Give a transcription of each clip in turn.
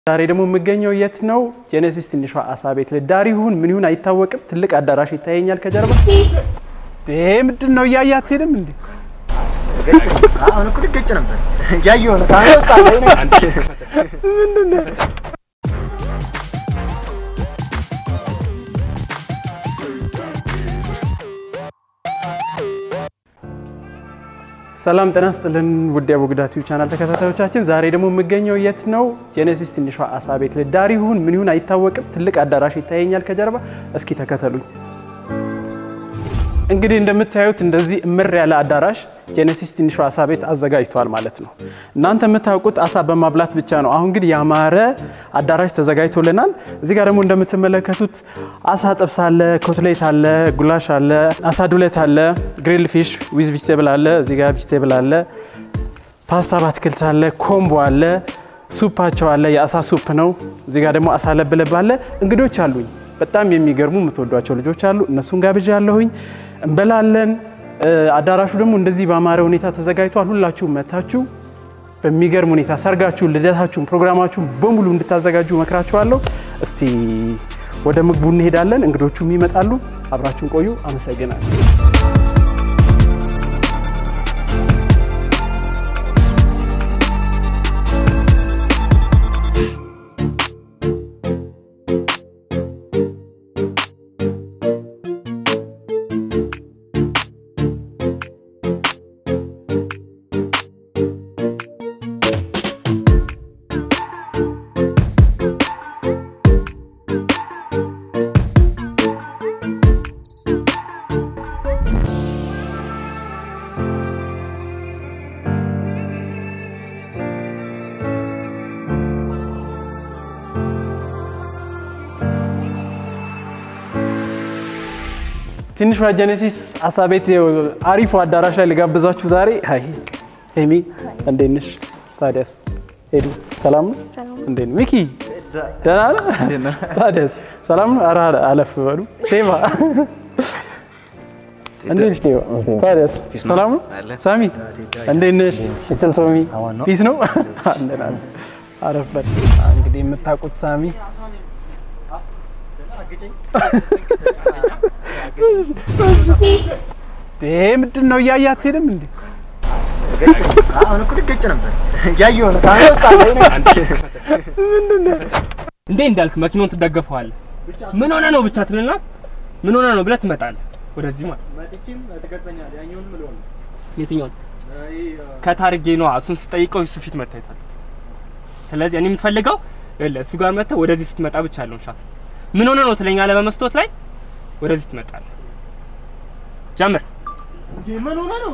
ዛሬ ደግሞ የምገኘው የት ነው? ጄኔሲስ ትንሿ አሳ ቤት ልዳር ይሁን ምን ይሁን አይታወቅም። ትልቅ አዳራሽ ይታየኛል ከጀርባ። ይሄ ምንድን ነው? እያየ አትሄድም እንዴ? አሁን እኮ ልገጭ ነበር ያየው ነው ምንድን ነው? ሰላም ጤና ይስጥልን ውድ የአቡግዳ ቲዩብ ቻናል ተከታታዮቻችን፣ ዛሬ ደግሞ የምገኘው የት ነው? ጄኔሲስ ትንሿ አሳ ቤት ልዳር ይሁን ምን ይሁን አይታወቅም። ትልቅ አዳራሽ ይታየኛል ከጀርባ። እስኪ ተከተሉኝ። እንግዲህ እንደምታዩት እንደዚህ እምር ያለ አዳራሽ ጄኔሲስ ትንሿ አሳ ቤት አዘጋጅቷል ማለት ነው። እናንተ የምታውቁት አሳ በማብላት ብቻ ነው። አሁን ግን ያማረ አዳራሽ ተዘጋጅቶልናል። እዚህ ጋር ደግሞ እንደምትመለከቱት አሳ ጥብስ አለ፣ ኮትሌት አለ፣ ጉላሽ አለ፣ አሳ ዱለት አለ፣ ግሪል ፊሽ ዊዝ ቪጅቴብል አለ፣ እዚህ ጋር ቪጅቴብል አለ፣ ፓስታ በአትክልት አለ፣ ኮምቦ አለ፣ ሱፓቸው አለ፣ የአሳ ሱፕ ነው። እዚህ ጋር ደግሞ አሳ ለብለብ አለ። እንግዶች አሉኝ በጣም የሚገርሙ የምትወዷቸው ልጆች አሉ። እነሱን ጋብዣ ያለሁኝ እንበላለን። አዳራሹ ደግሞ እንደዚህ በአማረ ሁኔታ ተዘጋጅቷል። ሁላችሁም መታችሁ በሚገርም ሁኔታ ሰርጋችሁን፣ ልደታችሁን፣ ፕሮግራማችሁን በሙሉ እንድታዘጋጁ መክራችኋለሁ። እስቲ ወደ ምግቡ እንሄዳለን። እንግዶቹም ይመጣሉ። አብራችሁን ቆዩ። አመሰግናለሁ። ትንሿ ጄኔሲስ አሳ ቤት አሪፉ አዳራሽ ላይ ልጋብዛችሁ ዛሬ። አይ ሄሚ እንዴት ነሽ? ታዲያስ ሄዱ ሰላም ነው? እንዴት ነው ሚኪ? ደህና ነህ? ታዲያስ ሰላም ነው? ኧረ አለፍ በሉ ቴባ እንዴት ነሽ? ቴባ ታዲያስ ሰላም ነው? ሳሚ እንዴት ነሽ? ሽትል ሶሚ ፒስ ነው? አለን አለን። አረፍ በል እንግዲህ የምታውቁት ሳሚ ይሄ ምንድን ነው? እያየ አትሄድም እንዴ? አሁን እኮ ልገጭ ነበር ያየው ነው እንዴ እንዳልክ መኪናውን ትደገፈዋለህ። ምን ሆነ ነው ብቻ ትልና ምን ሆነ ነው ብለህ ትመጣለህ ወደዚህ ማለት የትኛውን ከታርጌ ነው እሱን ስጠይቀው እሱ ፊት መታየት አለበት። ስለዚህ እኔ የምትፈልገው ይኸውልህ እሱ ጋር መጥተህ ወደዚህ ስትመጣ ብቻ ያለውን ሻት ምን ሆነ ነው ትለኛለህ በመስታወት ላይ ወደዚህ ትመጣለህ። ጀምር ምን ሆነ ነው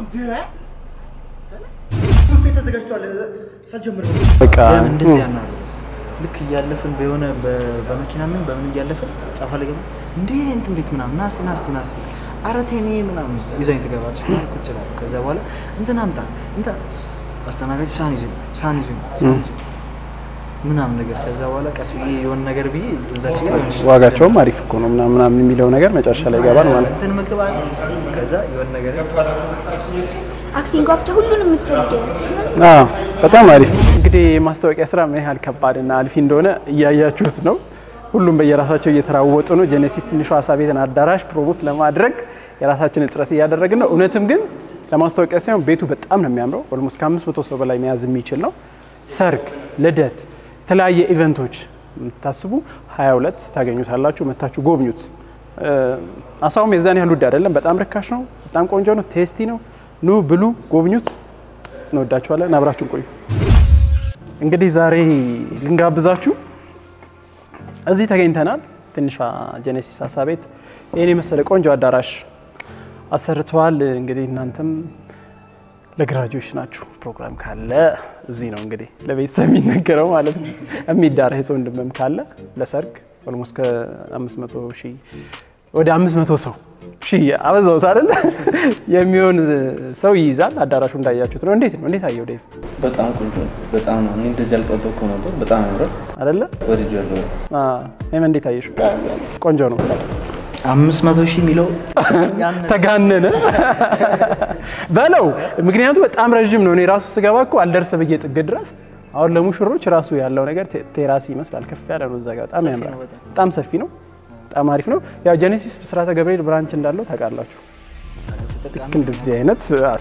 ተዘጋጅቷል ሳልጀምር በቃ ለምን እንደዚህ ያናሉ ልክ እያለፍን በሆነ በ- በመኪና ምን በምን እያለፍን ጫፋ ላይ ገባ እንዴ እንትን ቤት ምናምን ናስ ናስ ናስ ኧረ ቴኔ ምናምን ይዛኝ ትገባለች ቁጭ እላለሁ ከዛ በኋላ እንትን አምጣ እንትን አስተናጋጁ ሳህን ይዞ ይመጣል ሳህን ይዞ ይመጣል ሳህን ይዞ ይመጣል ምናምን ነገር ከዛ በኋላ ቀስ ብዬ የሆነ ነገር ብዬ እዛች ጋር የሆነች ዋጋቸውም አሪፍ እኮ ነው ምናምን ምናምን የሚለው ነገር መጨረሻ ላይ ይገባል ማለት ነው። እንትን ምግብ አለ ከዛ የሆነ ነገር አክቲንግ ብቻ ሁሉንም የምትፈልጊው አዎ በጣም አሪፍ። እንግዲህ የማስታወቂያ ስራ ምን ያህል ከባድና አልፊ እንደሆነ እያያችሁት ነው። ሁሉም በየራሳቸው እየተራወጡ ነው። ጄኔሲስ ትንሿ አሳ ቤትን አዳራሽ ፕሮሞት ለማድረግ የራሳችንን ጥረት እያደረግን ነው። እውነትም ግን ለማስታወቂያ ሳይሆን ቤቱ በጣም ነው የሚያምረው። ኦልሞስት ከአምስት መቶ ሰው በላይ መያዝ የሚችል ነው። ሰርግ፣ ልደት፣ የተለያየ ኢቨንቶች የምታስቡ 22 ታገኙታላችሁ። መታችሁ ጎብኙት። አሳውም የዛን ያህል ውድ አይደለም። በጣም ርካሽ ነው። በጣም ቆንጆ ነው። ቴስቲ ነው። ኑ ብሉ፣ ጎብኙት። እንወዳችኋለን። አብራችሁን ቆዩ። እንግዲህ ዛሬ ልንጋብዛችሁ እዚህ ተገኝተናል። ትንሿ ጄኔሲስ አሳ ቤት ይህን የመሰለ ቆንጆ አዳራሽ አሰርተዋል። እንግዲህ እናንተም ለግራጁዌሽን ናችሁ ፕሮግራም ካለ እዚህ ነው እንግዲህ ለቤተሰብ የሚነገረው ማለት ነው። የሚዳር እህት ወንድምም ካለ ለሰርግ ኦልሞስት ከ500 ሺህ ወደ 500 ሰው ሺህ አበዛውት አይደለ የሚሆን ሰው ይይዛል። አዳራሹ እንዳያችሁት ነው። እንዴት ነው? እንዴት አየው ዴቭ? በጣም ቆንጆ ነው። በጣም ነው። እኔ እንደዚህ አልጠበቅኩም ነበር። በጣም ያምራል። አይደለ? ወድጃለሁ። ይህም እንዴት አየሽ? ቆንጆ ነው። አምስት መቶ ሺህ የሚለው ተጋነነ በለው። ምክንያቱ በጣም ረዥም ነው። እኔ ራሱ ስገባ እኮ አልደርስ ብዬ ጥግ ድረስ አሁን ለሙሽሮች ራሱ ያለው ነገር ቴ- ቴራስ ይመስላል። ከፍ ያለ ነው እዛ ጋር በጣም ሰፊ ያምራል። ነው በጣም። በጣም ሰፊ ነው። በጣም አሪፍ ነው። ያው ጄኔሲስ ብስራተ ገብርኤል ብራንች እንዳለው ታውቃላችሁ። ልክ እንደዚህ አይነት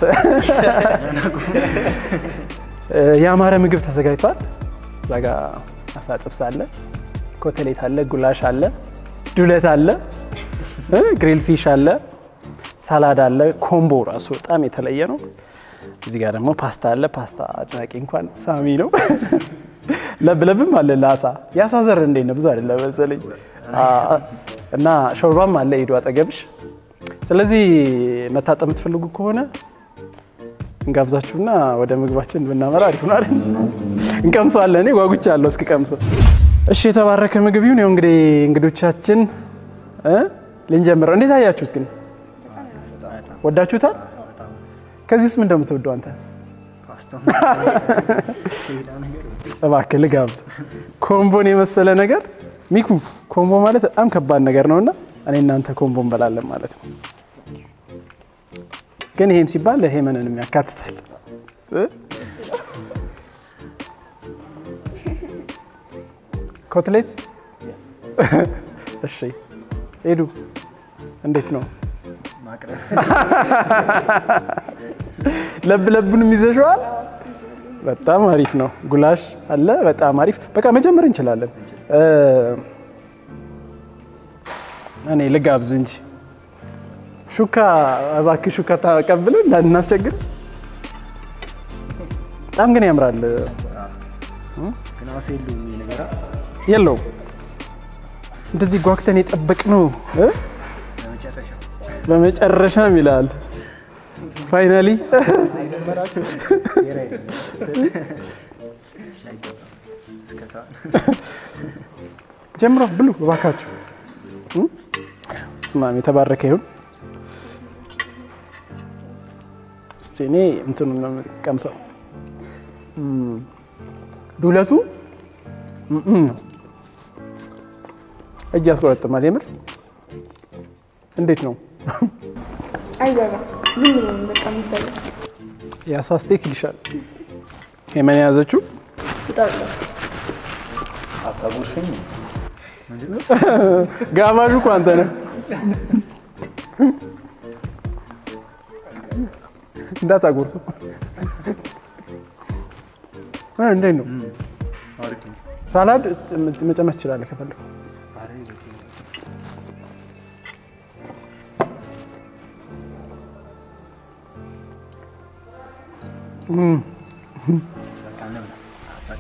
እ፣ ያማረ ምግብ ተዘጋጅቷል። እዛ ጋ አሳ ጥብስ አለ፣ ኮተሌት አለ፣ ጉላሽ አለ፣ ዱለት አለ፣ እ፣ ግሪል ፊሽ አለ፣ ሳላድ አለ። ኮምቦ ራሱ በጣም የተለየ ነው። እዚህ ጋር ደግሞ ፓስታ አለ። ፓስታ አድናቂ እንኳን ሳሚ ነው። ለብ ለብም አለ ለአሳ የአሳ ዘር እንዴት ነው? ብዙ አይደለም መሰለኝ አ፣ እና ሾርባም አለ ሂዱ አጠገብሽ። ስለዚህ መታጠብ የምትፈልጉ ከሆነ እንጋብዛችሁና ወደ ምግባችን ብናመራ አሪፍ ነው አይደል? እንቀምሰዋለን። እኔ ጓጉቻ ያለው እስኪ ቀምሰው። እሺ የተባረከ ምግብ ይሁን። ያው እንግዲህ እንግዶቻችን እ ልንጀምር። እንዴት አያችሁት ግን? ወዳችሁታል? ከዚህ ውስጥ ምን እንደምትወደው አንተ? እባክህ ልጋብዝ። ኮምቦን የመሰለ ነገር ሚኩ፣ ኮምቦ ማለት በጣም ከባድ ነገር ነውና እኔ እናንተ ኮምቦ እንበላለን ማለት ነው። ግን ይሄም ሲባል ሄመንንም ያካትታል። እ? ኮትሌት እሺ፣ ሄዱ እንዴት ነው? ለብ ለቡንም ይዘሽዋል። በጣም አሪፍ ነው። ጉላሽ አለ። በጣም አሪፍ። በቃ መጀመር እንችላለን። እ፣ እኔ ልጋብዝ እንጂ ሹካ እባክህ ሹካ ተቀብለን እንዳናስቸግር። በጣም ግን ያምራል። ግን አሳ የለውም ይሄ ነገር አ? የለውም እንደዚህ ጓግተን የጠበቅነው እ? ለመጨረሻ በመጨረሻም ይላል ፋይናሊ እስከ ሰዓት ጀምሮ ብሉ እባካችሁ። እም? ስማም የተባረከ ይሁን። እስቲ እኔ እንትኑ ነው የምቀምሰው። እም፣ ዱለቱ እም እም ነው። እጅ ያስቆረጥማል። የምር እንዴት ነው? አይበላም። ዝም ብሎ ነው በቃ የሚበላው። የአሳ ስቴክ ይልሻል። የመን የያዘችው ይጣፍጣል። አታጉርስም ጋባዡ እኮ አንተ ነህ። እንዳታጎርሰው። እ እንዴት ነው? አሪፍ ነው ሳላድ መጨመር ትችላለህ ከፈለኩ። በቃ እንብላ አሳቀ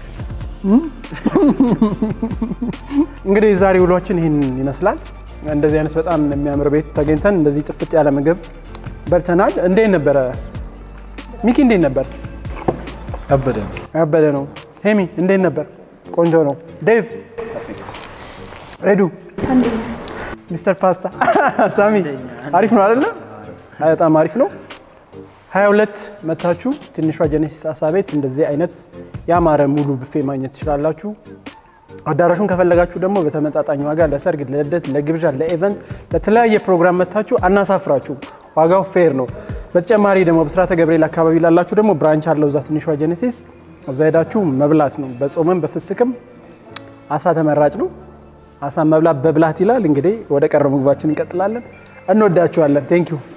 እንግዲህ የዛሬ ውሏችን ይህን ይመስላል። እንደዚህ አይነት በጣም የሚያምር ቤት ተገኝተን እንደዚህ ጥፍጥ ያለ ምግብ በልተናል። እንዴት ነበረ ሚኪ? እንዴት ነበር? ከበደ ያበደ ነው። ሄሚ እንዴት ነበር? ቆንጆ ነው። ዴቭ፣ ኤዱ፣ አንደኛ ሚስተር ፓስታ፣ ሳሚ አሪፍ ነው አይደለ? አይ በጣም አሪፍ ነው። 22 መታችሁ ትንሿ ጀኔሲስ አሳ ቤት እንደዚህ አይነት ያማረ ሙሉ ብፌ ማግኘት ትችላላችሁ። አዳራሹን ከፈለጋችሁ ደግሞ በተመጣጣኝ ዋጋ ለሰርግ፣ ለልደት፣ ለግብዣ፣ ለኢቨንት፣ ለተለያየ ፕሮግራም መታችሁ አናሳፍራችሁ። ዋጋው ፌር ነው። በተጨማሪ ደግሞ በስራተ ገብርኤል አካባቢ ላላችሁ ደግሞ ብራንች አለው እዛ ትንሿ ጀኔሲስ እዛ ሄዳችሁ መብላት ነው። በጾምም በፍስክም አሳ ተመራጭ ነው። አሳ መብላት በብላት ይላል። እንግዲህ ወደ ቀረ ምግባችን እንቀጥላለን። እንወዳችኋለን። ቴንኪዩ